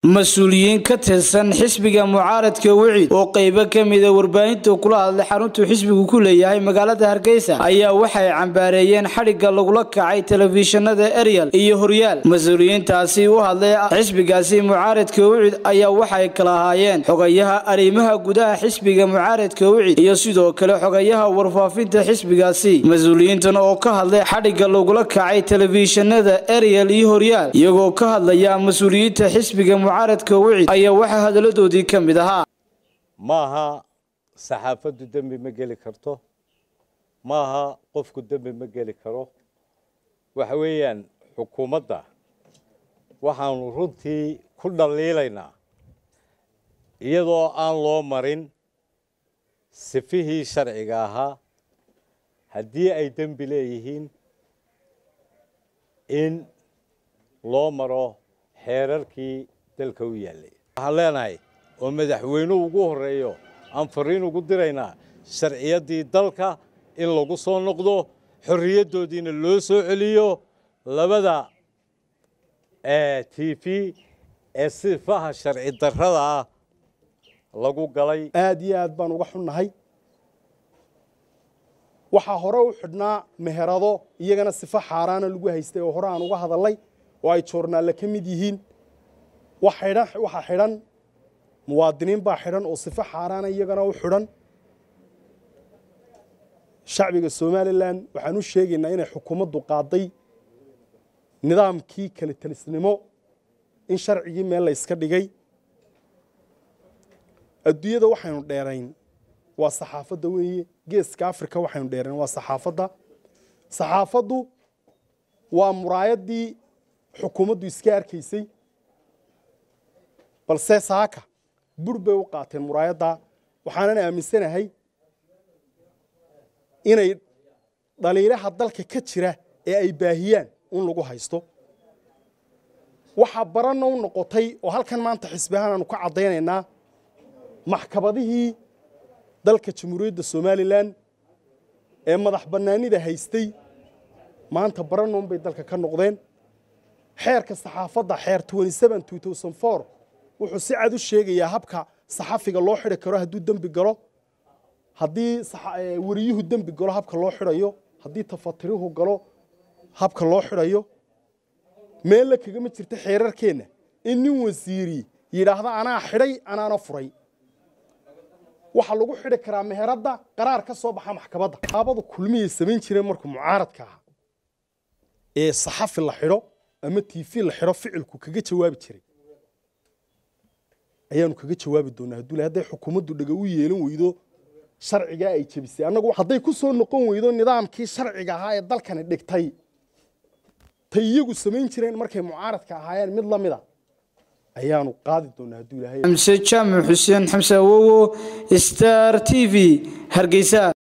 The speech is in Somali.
mas-uuliyiin ka tirsan xisbiga mucaaradka wicid oo qaybo ka mida warbaahinta kula hadlay xaruntuu xisbigu ku leeyahay magaalada hargeysa ayaa waxay cambaareeyeen xadhigga lagula kacay telefishinada eryal iyo horyaal mas-uuliyiintaasi u hadlay xisbigaasi mucaaradka wicid ayaa waxay kala ahaayeen xogayaha arrimaha gudaha xisbiga mucaaradka wicid iyo sidoo kale xogayaha warfaafinta xisbigaasi mas-uuliyiintan oo ka hadlay xadhigga lagula kacay telefishinada eryal iyo horyaal iyagoo ka hadlaya mas-uuliyiinta xisbiga mucaaradka wicid ayaa waxaa hadaladoodii ka mid ahaa maaha saxaafaddu dembi ma geli karto maaha qofku dembi ma geli karo waxa weeyaan xukuumadda waxaanu runtii ku dhaliilaynaa iyadoo aan loo marin sifihii sharciga ahaa haddii ay dembi leeyihiin in loo maro xeerarkii dalka u yaallay waxaan leenahay oo madaxweynuhu ugu horreeyo aan fariin ugu diraynaa sharciyaddii dalka in lagu soo noqdo xorriyaddoodiina loo soo celiyo labada t v ee sifaha sharci darrada ah lagu galay aad iyo aad baan uga xunnahay waxaa hore u xidhnaa meherado iyagana sifo xaaraana lagu haystay oo hore aan uga hadalnay oo ay joornaalle ka mid yihiin waxaa xidhan muwaadiniin baa xidhan oo sifo xaaraana iyagana u xidhan shacbiga somalilan waxaan u sheegaynaa inay xukuumaddu qaaday nidaamkii kala talisnimo in sharcigii meel la yska dhigay adduunyada waxaynu dheerayn waa saxaafadda weeye geeska africa waxaynu dheerayn waa saxaafadda saxaafaddu waa muraayaddii xukuumaddu iska arkaysay balse saaka bur bay u qaateen muraayadda waxaanan aaminsanahay inay dhaliilaha dalka ka jira ee ay baahiyaan un lagu haysto waxaa baranna u noqotay oo halkan maanta xisbi ahaan aanu ka caddaynaynaa maxkamadihii dalka jamhuuriyadda somalilan ee madax bannaanida haystay maanta baranna unbay dalka ka noqdeen xeerka saxaafadda xeer wuxuu si cad u sheegayaa habka saxafiga loo xidhi karo hadduu dembi galo haddii wariyuhu dembi galo habka loo xidhayo haddii tafatirihu galo habka loo xidhayo meella kagama jirta xeerarkeenna in nin wasiiri yidhaahda anaa xidhay anaana furay waxaa lagu xidhi karaa meheradda qaraar ka soo baxa maxkamadda aabadu kulmiyay samayn jireen markuu mucaaradka ahaa ee saxafi la xidho ama tv la xidho ficilku kaga jawaabi jiray ayaanu kaga jawaabi doonaa hadduu hadday xukuumaddu dhaga u yeelan weydo sharcigaa ay jebisay annagu hadday ku soo noqon weydo nidaamkii sharciga ahaa ee dalkani dhigtay tay iyagu samayn jireen markay mucaaradka ahaayeen mid la mida ayaanu qaadi doonaa hadduu ilaahay xamse jaamac xuseen xamse awowo star t v hargeysa